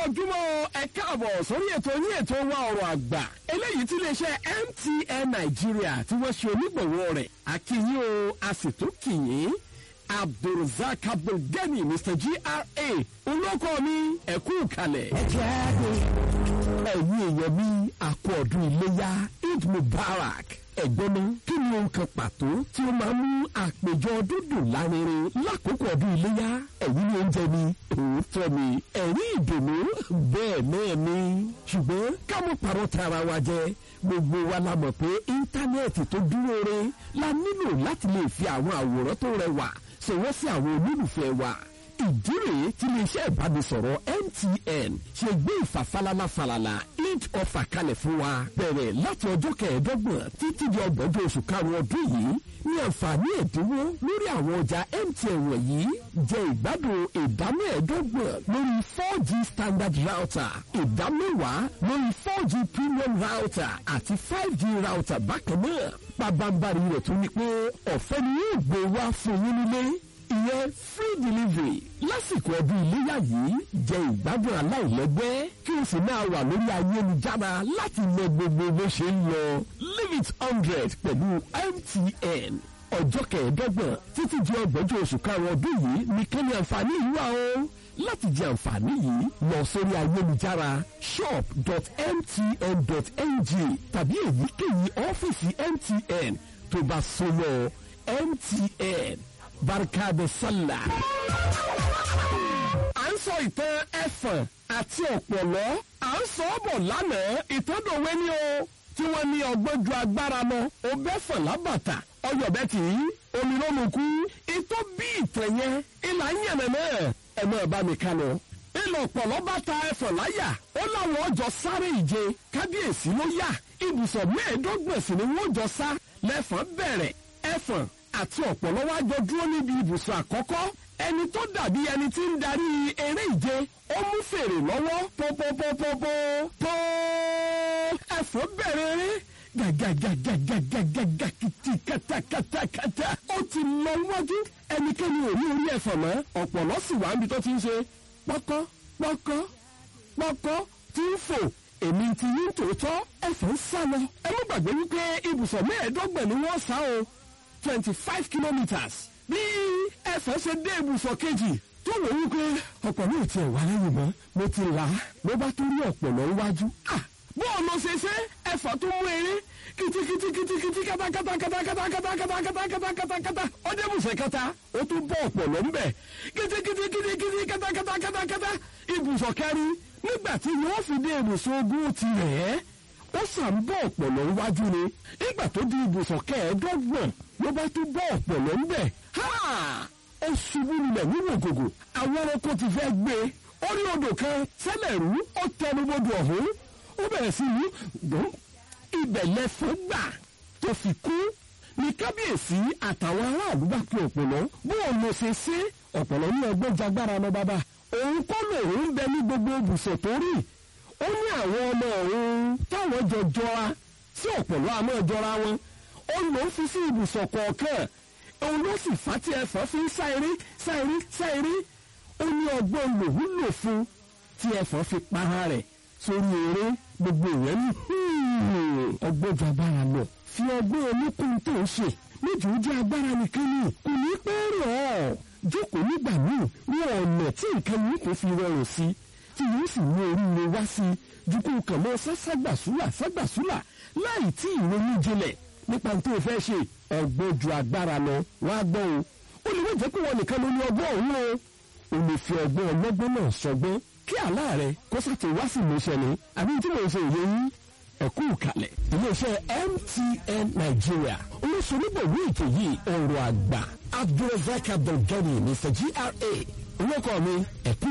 ojúmọ́ ẹ káàbọ̀ sórí ètò yín ètò wa ọ̀rọ̀ àgbà eléyìí tí iléeṣẹ́ MTN Nàìjíríà tí wọ́n ṣe onígbọ̀wọ́ rẹ̀ akínyìn o a sì tún kìyìn Abdulrasaq Abdulgani Mr GRA olóko mi ẹ̀kú kalẹ̀. ẹ jẹ́ àgbẹ̀ ẹ̀yin èèyàn mi àkọ́ ọdún iléyà Eid Mubarak ẹ̀gbọ́n náà kí ni ohun kan pàtó tí ó máa ń mú àpèjọ dúdùn lárinrin lákòókò ọdún iléyà ẹ̀yin ni oúnjẹ ni òótọ́ ni ẹ̀rí ìdùnnú bẹ́ẹ̀ náà ni ṣùgbọ́n ká mọ̀ pàrọ̀ tara wa jẹ gbogbo wa la mọ̀ pé íńtánẹ́ẹ̀tì tó dúró re la nílò láti lè fi àwọn àwòrán tó rẹwà ṣọwọ́ sí àwọn olólùfẹ́ wa ìdí rèé tí iléeṣẹ́ ìbánisọ̀rọ̀ MTN ṣe gbé ìfàfalala falala eid offer kalẹ̀ fún wa bẹ̀rẹ̀ láti ọjọ́ kẹẹ̀ẹ́dọ́gbọ̀n títí di ọgbọ̀njọ́ oṣù karùn-ún ọdún yìí ní àǹfààní ẹ̀dínwó lórí àwọn ọjà MTN wọ̀nyí jẹ ìgbádùn ìdá mẹ́ẹ̀ẹ́dọ́gbọ̀n lórí 4G standard router ìdá mẹ́wàá lórí 4G premium router àti 5G router bákan náà pàbàmbarì rẹ̀ tún ni pé ọ̀fẹ́ ni yóò gbé wá fún yín nílé ìyẹn free delivery lásìkò ọdún iléyà yìí jẹ ìgbádùn aláìlẹ́gbẹ́ kí o sì máa wà lórí ayélujára láti mọ gbogbo bó ṣe ń lọ leave it hundred pẹ̀lú MTN ọjọ́ kẹẹ̀ẹ́dọ́gbọ̀n títí di ọgbọ̀njọ́ oṣù karùn-ún ọdún yìí ní kẹ́ni àǹfààní yìí wà o láti jẹ àǹfààní yìí lọ sórí ayélujára shop.mtn.ng tàbí èyíkéyìí ọ́fíìsì MTN tó bá súnmọ́ MTN barka de sallah. à ń sọ ìtàn ẹ̀fọ̀n àti ọ̀pọ̀lọ́ à ń sọ ọ́ bọ̀ lánàá ìtọ́dọ̀wé ni o tí wọ́n ní ọgbọ́n ju agbára lọ ó bẹ́ fọ̀n lábàtà ọyọ̀bẹ tì í omi ló mú kú ìtọ́ bí ìtàn yẹn ìlà ń yànnà náà ẹ máa bá mi kánú. ìlọ ọ̀pọ̀lọ́ bá ta ẹ̀fọ̀n láyà ó láwọn ọjọ́ sáré ìje kábíyèsí ló yà ibùsọ̀ mẹ́ẹ̀ẹ́dọ́gbọ̀n sì ni wọ́n jọ sá lẹ́fọ̀n bẹ̀rẹ̀ ẹ̀fọ̀n àti ọ̀pọ̀lọ́ wá jọ dúró níbi ibùsùn àkọ́kọ́ ẹni tó dàbí ẹni tí ń darí eré ìje ó mú fèrè lọ́wọ́ pópópópópó tó ẹ̀fọ́ bẹ̀rẹ̀ eré gàgàgàgàgàgàgà kìtì kàtàkàtàkàtà ó ti lọ wájú ẹnikẹ́ni ò ní orí ẹ̀fọ́ mọ́ ọ̀pọ̀lọ́ sì wá níbi tó ti ń ṣe pọ́kọ́ pọ́kọ́ pọ́kọ́ tí ń fò èmi ti yín tòótọ́ ẹ̀fọ́ ń sá lọ ẹ má gbàgbé wípé ibùsọ̀ mẹ́ẹ̀ẹ́dọ́gbọ̀n ni wọ́n sá o twenty five kilometres bí ẹ̀fọ́ ṣe dé ibùsọ̀ kejì tó wò ó pé ọ̀pọ̀lọ́ ò tiẹ̀ wá lẹ́yìn mọ́ mo ti là á ló bá tó rí ọ̀pọ̀lọ́ níwájú. bó o lọ ṣe ṣe ẹ̀fọ́ tó mú eré kìtìkìtìkìtìkìtì kátàkátàkátàkátàkátàkátàkátàkátà ó dé ibùsọ̀ kẹta ó tún bọ́ ọ̀pọ̀lọ́ ńbẹ̀ kìtìkìtìkìtìkìtì kátàkátàkátàkátà ibùsọ̀ kẹrin nígbà tí yóò fi dé ibùsọ̀ ogún ti rẹ̀ ẹ́ ó sàn bọ́ ọ̀pọ̀lọ́ wájú ni nígbà tó di ibùsọ̀ kẹẹ̀ẹ́dọ́gbọ̀n ló bá tún bọ́ ọ̀pọ̀lọ́ ńbẹ̀ ó ṣubú lulẹ̀ nínú ògògò àwọn ẹranko ti fẹ́ gbé orí odò kan sẹ́lẹ̀ rú ó tẹnubodò ọ̀hún ó bẹ̀rẹ̀ sí ní gbọ́n ibẹ̀ lẹ́fọ́ gbà tó fi kú ní kábíyèsí àtàwọn aráàlú bá pe ọ̀pọ̀lọ́ bó o lọ ṣe ṣe ọ̀pọ̀lọ́ ní ọgbọ́n jagbára lọ bàbá òun kọ́ lòun ń bẹ ní gbogbo ibùsọ̀ tó rí ó ní àwọn ọmọ òun táwọn jọ jọra sí ọ̀pọ̀lọ́ àmọ́ jọra wọn ó lòó fi sí ibùsọ̀ kọ̀ọ̀kan òun ló sì fà tí ẹ̀fọ́ fi ń sá eré sá eré sá eré ó ní ọgbọ́n lòun lò fún tí ẹ̀fọ́ fi para rẹ̀ sórí eré gbogbo ìyẹn ní ọgbọ́n ju agbára lọ fi ọgbọ́n olókùn tó ń ṣe méjì ó jẹ́ agbára nìkan ni kò ní pẹ́ rọ̀ ọ́ jókòó nígbà míì ní ọ̀nà tí nǹkan yìí kò fi rọrùn sí tí yóò sì mú oríire wá sí ju kó kàn mọ́ sáságbàsúlà ságbàsúlà láì tí ìrònú jinlẹ̀ nípa tó fẹ́ ṣe ọgbọ́n ju agbára lọ wá gbọ́ o ó lè wọ́n jẹ́ pé wọn nìkan ló ní ọgbọ́n òun o ò lè fi ọgbọ́n ọlọ́gbọ́n náà sọgbọ́n kí àlá rẹ kó sàtì wá sí ìmúṣẹ ni àbí tí mò ń ṣe òye yín ẹ̀kú kalẹ̀ iléeṣẹ́ MTN Nigeria olóṣèlúbọ̀wé ètò yìí ọ̀rọ̀ àgbà Abdulrasaq Abdulgani Mr GRA olókọ́ mi ẹ̀kú